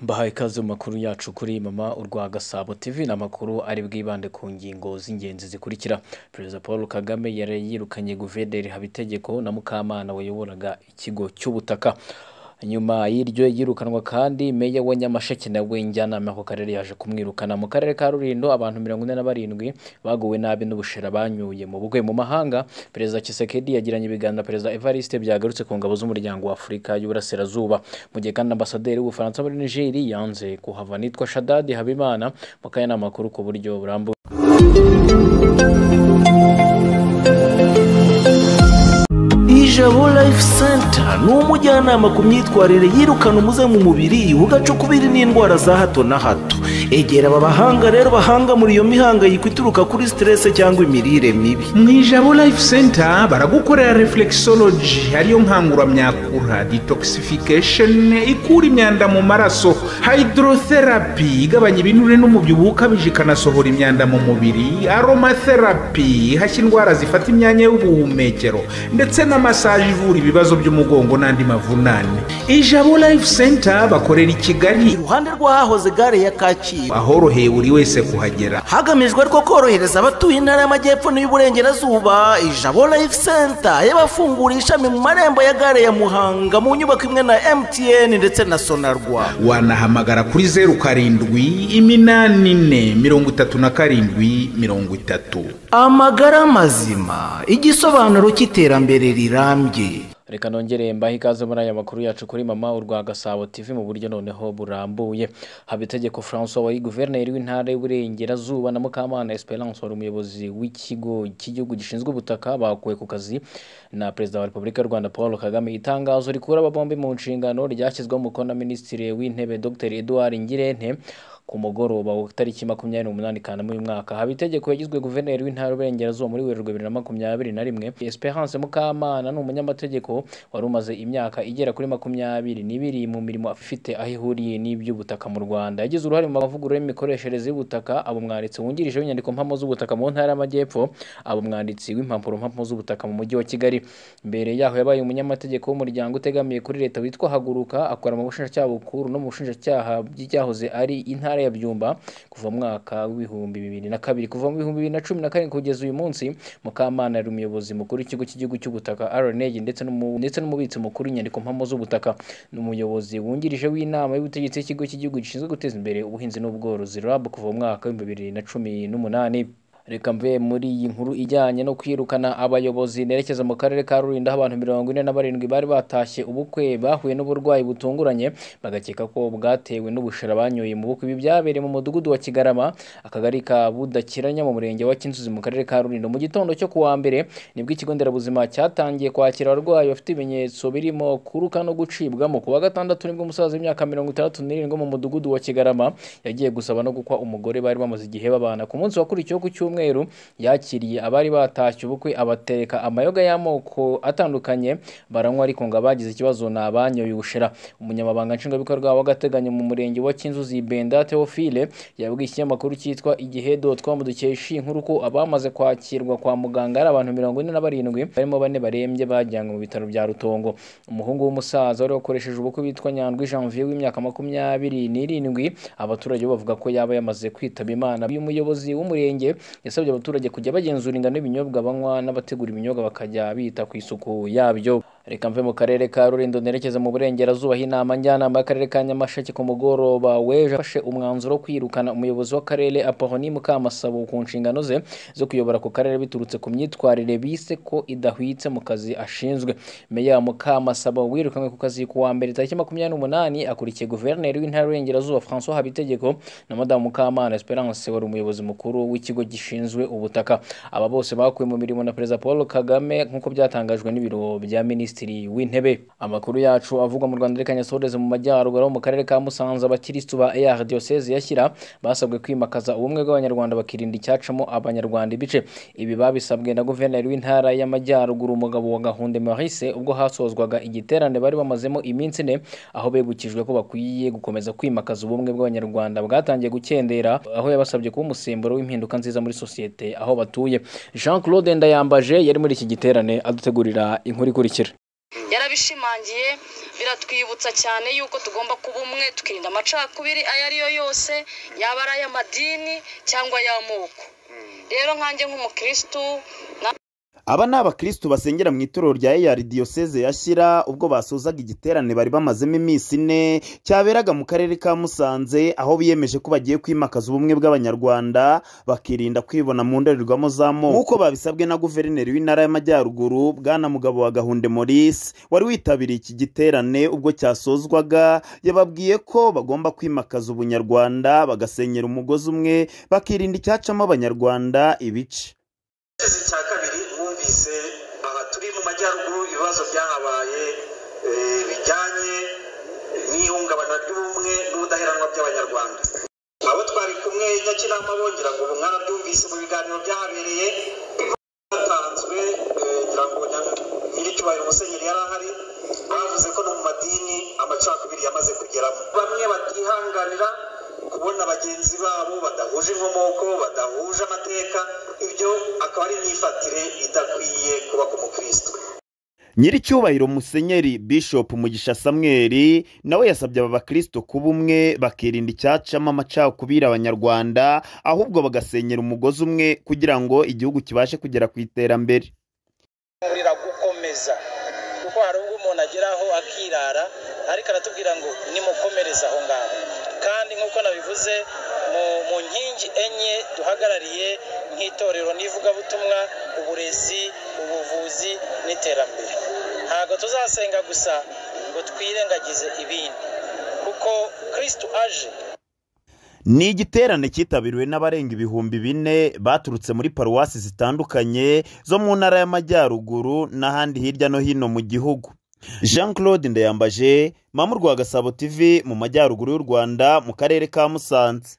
mbahaye ikaze mu makuru yacu kuri mama urwa gasabo tv ni amakuru ari bwibande ku ngingo z'ingenzi zikurikira perezida paul kagame yari yirukanye guverineri habitegeko na mukamana wayoboraga ikigo cy'ubutaka nyuma y'iryo yirukanwa kandi meya wa nyamasheke nawe njyanama ku karere yaje kumwirukana mu karere ka rurindo abantu mirongo ine na barindwi baguwe nabi n'ubushera banyuye mu bugwe mu mahanga perezida Tshisekedi yagiranye ibiganiro na perezida Evariste byagurutse ku ngabo z'umuryango wa Afurika y'Uburasirazuba mu gihe kandi ambasaderi w'Ubufaransa muri Niger yanze kuhava nitwa Shadadi Habimana mu kayanama makuru ku buryo burambuye ijabo life center ni umujyanama ku myitwarire yirukana umuze mu mubiri ugacukubiri n'indwara za hato na hato egera aba bahanga rero bahanga muri iyo mihangayiko ituruka kuri siterese cyangwa imirire mibi mu ijabo life center baragukorera reflexology ariyo nkanguramyakura detoxification ikura imyanda mu maraso hydrotherapy igabanya ibinure n'umubyibuho ukabije ikanasohora imyanda mu mubiri aromatherapy ihashya indwara zifata imyanya y'ubuhumekero ndetse na masaje ivura ibibazo by'umugongo n'andi mavunane ijabo life center bakorera i kigali iruhande rw'ahahoze gare ya kacyiru ahoroheye buri wese kuhagera hagamijwe rwo korohereza abatuye intara y'amajyepfo n'iy'uburengerazuba ijabo life center yabafunguye ishami mu marembo ya gare ya muhanga mu nyubako imwe na mtn ndetse na sonarwa wanahamagara kuri zeru karindwi iminani ine mirongo itatu na karindwi mirongo itatu amagara mazima igisobanuro cy'iterambere rirambye reka nongere mbahe ikaze muri aya makuru yacu kuri mama urwa gasabo tv mu buryo noneho burambuye habitegeko francois wari guverineri w'intara y'uburengerazuba na mukamana esperance wari umuyobozi w'ikigo cy'igihugu gishinzwe ubutaka bakuwe ku kazi na perezida wa repubulika y'u rwanda paul kagame itangazo rikura aba bombi mu nshingano ryashyizweho umukono na minisitiri w'intebe dr edouard ngirente ku mugoroba wa tariki makumyabiri n'umunani kanama uyu mwaka haba itegeko yagizwe guverineri w'intara y'uburengerazuba muri werurwe bibiri na makumyabiri na rimwe esperance mukamana ni umunyamategeko wari umaze imyaka igera kuri makumyabiri n'ibiri mu mirimo ifite aho ihuriye n'iby'ubutaka mu rwanda yagize uruhare mu mavugurura y'imikoreshereze y'ubutaka aba umwanditsi wungirije w'inyandiko mpamo z'ubutaka mu ntara y'amajyepfo aba umwanditsi w'impapuro mpamo z'ubutaka mu mujyi wa kigali mbere yaho yabaye umunyamategeko w'umuryango utegamiye kuri leta witwa haguruka akora mu bushinjacyaha bukuru no mu bushinjacyaha bw'icyahoze ari intara intara ya Byumba kuva mu mwaka w'ibihumbi bibiri na kabiri kuva mu bihumbi bibiri na cumi na karindwi kugeza uyu munsi Mukamana yari umuyobozi mukuru w'ikigo cy'igihugu cy'ubutaka RNG ndetse n'umu- ndetse n'umubitsi mukuru w'inyandiko mpamo z'ubutaka ni umuyobozi wungirije w'inama y'ubutegetsi y'ikigo cy'igihugu gishinzwe guteza imbere ubuhinzi n'ubworozi RAB kuva mu mwaka w'ibihumbi bibiri na cumi n'umunani reka mve muri iyi nkuru ijyanye no kwirukana abayobozi nerekeza mu karere ka rulindo aho abantu mirongo ine na barindwi bari batashye ubukwe bahuye n'uburwayi butunguranye bagakeka ko bwatewe n'ubushera banyoye mu bukwe ibi byabereye mu mudugudu wa kigarama akagari ka budakiranya mu murenge wa kinzuzi mu karere ka rulindo mu gitondo cyo ku wa mbere nibwo ikigo nderabuzima cyatangiye kwakira abarwayi bafite ibimenyetso birimo kuruka no gucibwamo ku wa gatandatu nibwo umusaza w'imyaka mirongo itandatu n'irindwi wo mu mudugudu wa kigarama yagiye gusaba no gukwa umugore bari bamaze igihe babana ku munsi wakurikiyeho ku cyumweru cyumweru yakiriye abari batashye ubukwe abatereka amayoga y'amoko atandukanye baranywa ariko ngo abagize ikibazo ni abanyoye ubushera umunyamabanga nshingwabikorwa w'agateganyo mu murenge wa kinzuzi benda theophile yabwiye ikinyamakuru cyitwa igihe com dukesha inkuru ko abamaze kwakirwa kwa muganga ari abantu mirongo ine na barindwi barimo bane barembye bajyanwe mu bitaro bya rutongo umuhungu w'umusaza wari wakoresheje ubukwe witwa nyandwi janvier w'imyaka makumyabiri n'irindwi abaturage bo bavuga ko yaba yamaze kwitaba imana uyu muyobozi w'umurenge yasabye abaturage kujya bagenzura ingano y'ibinyobwa banywa n'abategura ibinyobwa bakajya bita ku isuku yabyo reka mve mu karere ka rulindo nerekeza mu burengerazuba inama njyanama y'akarere ka nyamasheke ku mugoroba w'ejo afashe umwanzuro wo kwirukana umuyobozi w'akarere apahoni mukamasabo ku nshingano ze zo kuyobora ku karere biturutse ku myitwarire bise ko idahwitse mu kazi ashinzwe meya mukamasabo wirukanywe ku kazi ku wa mbere tariki makumyabiri n'umunani akurikiye guverineri w'intara y'uburengerazuba francois habitegeko na madamu mukamana esperance wari umuyobozi mukuru w'ikigo gishinzwe ubutaka aba bose bakuwe mu mirimo na perezida paul kagame nk'uko byatangajwe n'ibiro bya minisitiri minisitiri w'intebe amakuru yacu avugwa mu rwanda reka nyasoreze mu majyaruguru mu karere ka musanze abakirisitu ba er diyoseze yashyira basabwe kwimakaza ubumwe bw'abanyarwanda bakirinda icyacamo abanyarwanda ibice ibi babisabwe na guverineri w'intara y'amajyaruguru umugabo wa gahunda marise ubwo hasozwaga igiterane bari bamazemo iminsi ine aho bibukijwe ko bakwiye gukomeza kwimakaza ubumwe bw'abanyarwanda bwatangiye gukendera aho yabasabye kuba umusemburo w'impinduka nziza muri sosiyete aho batuye jean claude ndayambaje yari muri iki giterane adutegurira inkuru ikurikira yarabishimangiye biratwibutsa cyane yuko tugomba kuba umwe tukirinda amacakubiri ayo ari yo yose yaba ari ay'amadini cyangwa ay'amoko rero nkanjye nk'umukirisitu aba ni abakirisitu basengera mu itorero rya eyari diyoseze ya shyira ubwo basozaga igiterane bari bamazemo iminsi ine cyaberaga mu karere ka musanze aho biyemeje ko bagiye kwimakaza ubumwe bw'abanyarwanda bakirinda kwibona mu ndorerwamo z'amoko nk'uko babisabwe na guverineri w'intara y'amajyaruguru bwana mugabo wa gahunde maurice wari witabiriye iki giterane ubwo cyasozwaga yababwiye ko bagomba kwimakaza ubunyarwanda bagasenyera umugozi umwe bakirinda icyacamo abanyarwanda ibice igitezi cya kabiri bumvise aha turi mu majyaruguru ibibazo byahabaye eh, bijyanye n'ihungabana ry'ubumwe n'ubudaheranwa by'abanyarwanda abo twari kumwe nyakinama bongera ngo mwarabyumvise mu biganiro byahabereye hatanzwe eh, ngira ngo nya- nyiricyubahiro musenyeri yari ahari bavuze ko no mu madini amacakubiri yamaze kugeramo bamwe batihanganira kubona bagenzi babo badahuje inkomoko badahuje amateka ibyo akaba ari imyifatire idakwiye kuba ku mukristo nyiricyubahiro musenyeri bishop mugisha samweri nawe yasabye aba bakristo kuba umwe bakirinda icyacamo amacakubiri abanyarwanda ahubwo bagasenyera umugozi umwe kugira ngo igihugu kibashe kugera ku iterambere kurira gukomeza kuko hari ubwo umuntu ageraho akirara ariko aratubwira ngo nimukomereze aho ngaho kandi nk'uko nabivuze mu, mu nkingi enye duhagarariye nk'itorero n'ivugabutumwa uburezi ubuvuzi n'iterambere ntabwo tuzasenga gusa ngo twirengagize ibindi kuko kristu aje ni igiterane cyitabiriwe n'abarenga ibihumbi bine baturutse muri paruwasi zitandukanye zo mu ntara y'amajyaruguru n'ahandi hirya no hino mu gihugu jean claude ndayambaje mamu rwa gasabo tv mu majyaruguru y'u rwanda mu karere ka musanze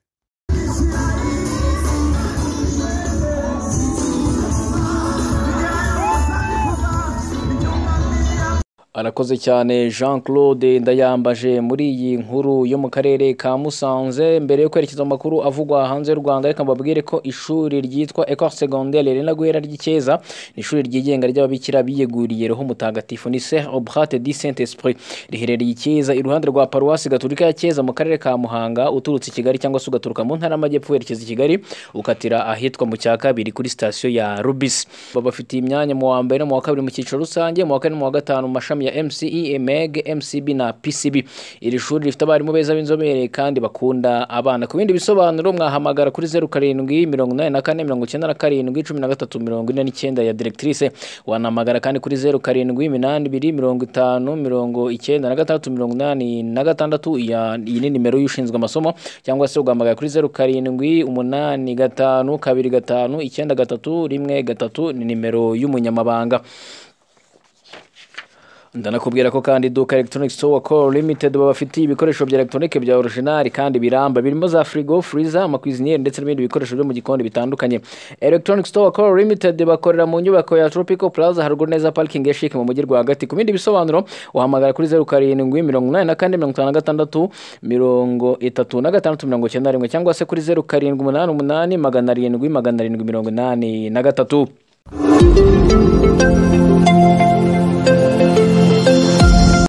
arakoze cyane jean claude ndayambaje muri iyi nkuru yo mu karere ka musanze mbere yo kwerekeza mu makuru avugwa hanze y'u rwanda reka mbabwire ko ishuri ryitwa ecole secondaire rena guhera ry'icyeza ni ishuri ryigenga ry'ababikira biyeguriye roho mutagatifu ni ser obrate di saint esprit riherereye icyeza iruhande rwa paruwasi gaturika ya cyeza mu karere ka muhanga uturutse i kigali cyangwa se ugaturuka mu ntara y'amajyepfo werekeza i kigali ukatira ahitwa mu cya kabiri kuri sitasiyo ya rubisi babafitiye imyanya mu wa mbere no mu wa kabiri mu cyiciro rusange mu wa kane no mu wa gatanu mu mashami ya mce meg mcb na pcb iri shuri rifite abarimu beza b'inzobere kandi bakunda abana ku bindi bisobanuro mwahamagara kuri zeru karindwi mirongo inani na kane mirongo icyenda na karindwi cumi na gatatu mirongo ine n'icyenda ya directrice wanahamagara kandi kuri zeru karindwi iminani ibiri mirongo itanu mirongo icyenda na gatandatu mirongo inani na gatandatu ya- iyi ni nimero y'ushinzwe amasomo cyangwa se ugahamagara kuri zeru karindwi umunani gatanu kabiri gatanu icyenda gatatu rimwe gatatu ni nimero y'umunyamabanga ndanakubwira ko kandi iduka electronic store call limited babafitiye ibikoresho bya electronic bya original kandi biramba birimo za frigo freezer amakwiziniyeri ndetse n'ibindi bikoresho byo mu gikoni bitandukanye electronic store call limited bakorera mu nyubako ya tropical plaza haruguru neza parking ya chic mu mujyi rwagati ku bindi bisobanuro uhamagara kuri zeru karindwi mirongo inani na kane mirongo itanu na gatandatu mirongo itatu na gatandatu mirongo icyenda na rimwe cyangwa se kuri zeru karindwi umunani umunani magana arindwi magana arindwi mirongo inani na gatatu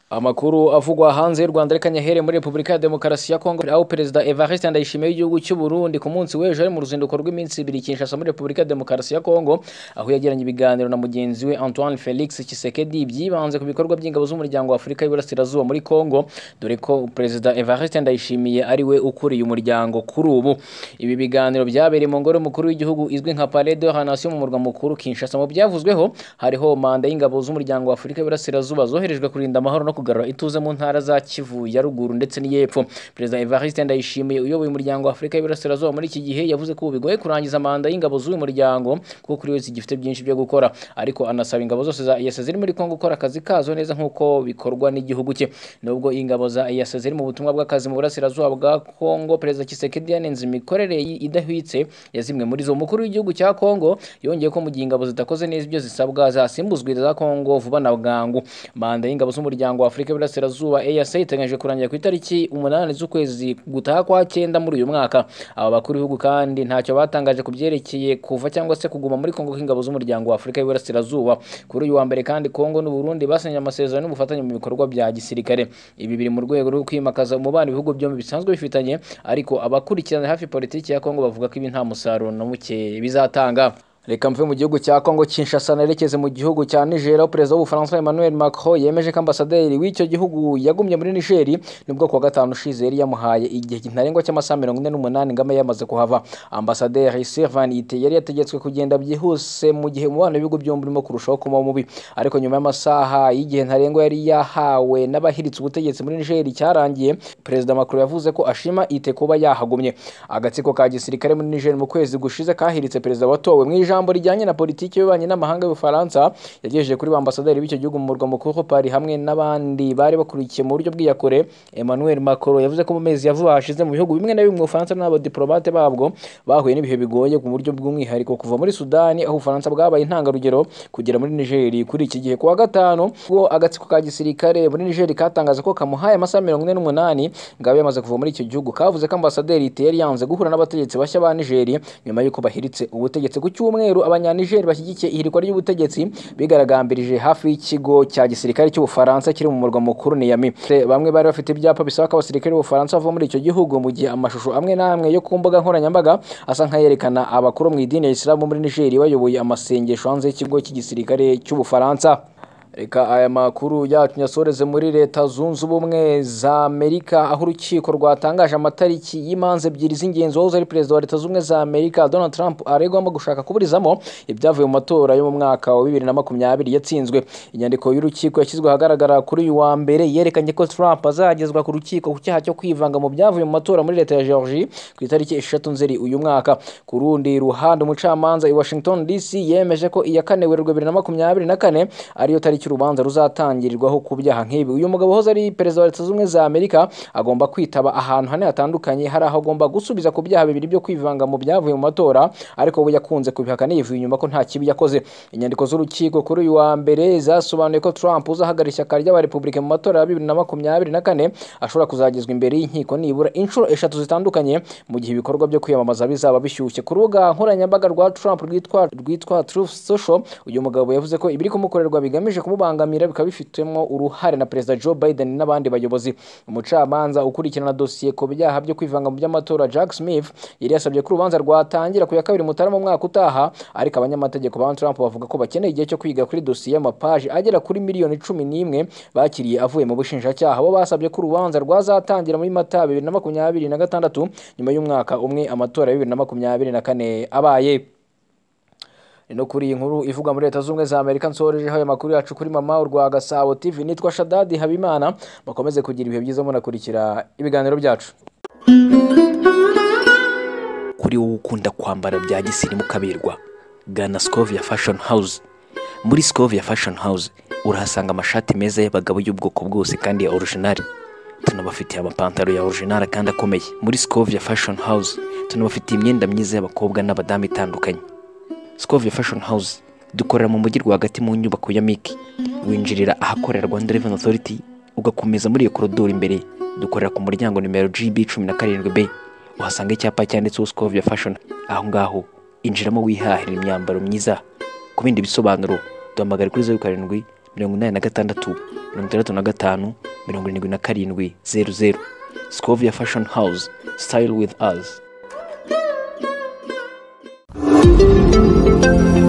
amakuru avugwa hanze y'u rwanda reka nyahere muri repubulika ya demokarasi ya kongo aho perezida evariste ndayishimiye w'igihugu cy'u burundi ku munsi w'ejo ari mu ruzinduko rw'iminsi ibiri kinshasa muri repubulika ya demokarasi ya kongo aho yagiranye ibiganiro na mugenzi we antoine felix kisekedi byibanze ku bikorwa by'ingabo z'umuryango wa afurika y'iburasirazuba muri kongo dore ko perezida evariste ndayishimiye ari we ukuriye umuryango kuri ubu ibi biganiro byabereye mu ngoro y'umukuru w'igihugu izwi nka palais de la nation mu murwa mukuru kinshasa mu byavuzweho hariho manda y'ingabo z'umuryango wa afurika y'iburasirazuba zoherejwe kurinda amahoro no kugarura ituze mu ntara za kivu ya ruguru ndetse n'iy'epfo perezida evariste ndayishimiye uyoboye umuryango wa afurika y'iburasirazuba muri iki gihe yavuze ko ubu bigoye kurangiza manda y'ingabo z'uyu muryango kuko kuri wese gifite byinshi byo gukora ariko anasaba ingabo zose za EAC ziri muri kongo gukora akazi kazo neza nk'uko bikorwa n'igihugu cye nubwo ingabo za EAC ziri mu butumwa bw'akazi mu burasirazuba bwa kongo perezida kisekedi yanenze imikorere yi- idahwitse ya zimwe muri zo umukuru w'igihugu cya kongo yongeye ko mu gihe ingabo zitakoze neza ibyo zisabwa zasimbuzwa iza kongo vuba na bwangu manda y'ingabo z'umuryango wa afurika y'uburasirazuba eyase iteganyije kurangira ku itariki umunani z'ukwezi gutaha kwa cyenda muri uyu mwaka aba bakuru b'ibihugu kandi ntacyo batangaje ku byerekeye kuva cyangwa se kuguma muri kongo kw'ingabo z'umuryango wa afurika y'uburasirazuba kuri uyu wa mbere kandi kongo n'u Burundi basinyanye amasezerano y'ubufatanye mu bikorwa bya gisirikare ibi biri mu rwego rwo kwimakaza umubano ibihugu byombi bisanzwe bifitanye ariko abakurikirana hafi politiki ya kongo bavuga ko ibi nta musaruro na muke bizatanga reka mve mu gihugu cya kongo kinshasa nerekeze mu gihugu cya nigeria aho perezida w'ubufaransa emmanuel macron yemeje ko ambasaderi w'icyo gihugu yagumye muri nigeri nibwo kuwa gatanu ushize yari yamuhaye igihe ntarengwa cy'amasaha mirongo ine n'umunani ngo abe yamaze kuhava ambasaderi sylvain yite yari yategetswe kugenda byihuse mu gihe umubano w'ibihugu byombi urimo kurushaho kuba mubi ariko nyuma y'amasaha y'igihe ntarengwa yari yahawe n'abahiritse ubutegetsi muri nigeri cyarangiye perezida macron yavuze ko ashima ite kuba yahagumye agatsiko ka gisirikare muri nigeri mu kwezi gushize kahiritse perezida watowe mu ijambo ijambo rijyanye na politiki y'ububanyi n'amahanga y'ubufaransa yagejeje kuri ba ambasaderi b'icyo gihugu mu murwa mukuru pari hamwe n'abandi bari bakurikiye mu buryo bw'iyakure emmanuel macron yavuze ko mu mezi ya vuba hashize mu bihugu bimwe na bimwe ubufaransa n'abadiplomate babwo bahuye n'ibihe bigoye mu buryo bw'umwihariko kuva muri sudani aho ubufaransa bwabaye intangarugero kugera muri nigeri kuri iki gihe kuwa gatanu ubwo agatsiko ka gisirikare muri nigeri katangaza ko kamuhaye amasaha mirongo ine n'umunani ngabo yamaze kuva muri icyo gihugu kavuze ko ambasaderi yari yanze guhura n'abategetsi bashya ba nigeri nyuma y'uko bahiritse ubutegetsi ku cyumweru cyumweru abanyanigeri bashyigikiye ihirikwa ry'ubutegetsi bigaragambirije hafi y'ikigo cya gisirikare cy'ubufaransa kiri mu murwa mukuru niyami bamwe bari bafite ibyapa bisaba ko abasirikare b'ubufaransa bava muri icyo gihugu mu gihe amashusho amwe n'amwe yo ku mbuga nkoranyambaga asa nk'ayerekana abakuru mu idini ya isilamu muri nigeri bayoboye amasengesho hanze y'ikigo cy'igisirikare cy'ubufaransa reka aya makuru yacu nyasoreze muri leta zunze ubumwe za amerika aho urukiko rwatangaje amatariki y'imanza ebyiri z'ingenzi wahoze ari perezida wa leta zunze ubumwe za amerika donald trump aregwamo gushaka kuburizamo ibyavuye mu matora yo mu mwaka wa bibiri na makumyabiri yatsinzwe inyandiko y'urukiko yashyizwe ahagaragara kuri uyu wa mbere yerekanye ko trump azagezwa ku rukiko ku cyaha cyo kwivanga mu byavuye mu matora muri leta ya georgie ku itariki eshatu nzeri uyu mwaka ku rundi ruhande umucamanza i washington dc yemeje ko iya kane werurwe bibiri na makumyabiri na kane ariyo tariki urubanza ruzatangirirwaho ku byaha nk'ibi uyu mugabo uhoze ari perezida wa leta zunze ubumwe za amerika agomba kwitaba ahantu hane hatandukanye hari aho agomba gusubiza ku byaha bibiri byo kwivanga mu byavuye mu matora ariko we yakunze kubihakana yivuye inyuma ko nta kibi yakoze inyandiko z'urukiko kuri uyu wa mbere zasobanuye ko trump uzahagarara ishyaka ry'abarepubulika mu matora ya bibiri na makumyabiri na kane ashobora kuzagezwa imbere y'inkiko nibura inshuro eshatu zitandukanye mu gihe ibikorwa byo kwiyamamaza bizaba bishyushye ku rubuga nkoranyambaga rwa trump rwitwa rwitwa truth social uyu mugabo yavuze ko ibiri kumukorerwa bigamije kumu kumubangamira bikaba bifitemo uruhare na perezida joe biden n'abandi bayobozi umucamanza ukurikirana dosiye ku byaha byo kwivanga mu by'amatora jack smith yari yasabye ko urubanza rwatangira ku ya kabiri mutarama umwaka utaha ariko abanyamategeko ba trump bavuga ko bakeneye igihe cyo kwiga kuri dosiye y'amapaji agera kuri miliyoni cumi n'imwe bakiriye avuye mu bushinjacyaha bo basabye ko urubanza rwazatangira muri mata bibiri na makumyabiri na gatandatu nyuma y'umwaka umwe amatora ya bibiri na makumyabiri na kane abaye ni no kuri iyi nkuru ivuga muri leta z'ubumwe za amerika nsorejeho ayo makuru yacu kuri mama urwa gasabo tv nitwa shadadi habimana bakomeze kugira ibihe byiza munakurikira ibiganiro byacu kuri wowe ukunda kwambara bya gisirimu kaberwa gana scovia fashion house muri scovia fashion house urahasanga amashati meza y'abagabo y'ubwoko bwose kandi ya orijinari tunabafitiye amapantaro ya orijinari kandi akomeye muri scovia fashion house tunabafitiye imyenda myiza y'abakobwa n'abadamu itandukanye Scovia Fashion House dukorera mu mujyi rwagati mu nyubako ya Miki winjirira ahakorera Rwanda Revenue Authority ugakomeza muri iyo korodoro imbere dukorera ku muryango nimero GB 17B uhasanga icyapa cyanditseho Scovia Fashion aho ngaho injiramo wihahira imyambaro myiza ku bindi bisobanuro duhamagara kuri 07 86 65 77 00 Scovia Fashion House Style with us thank you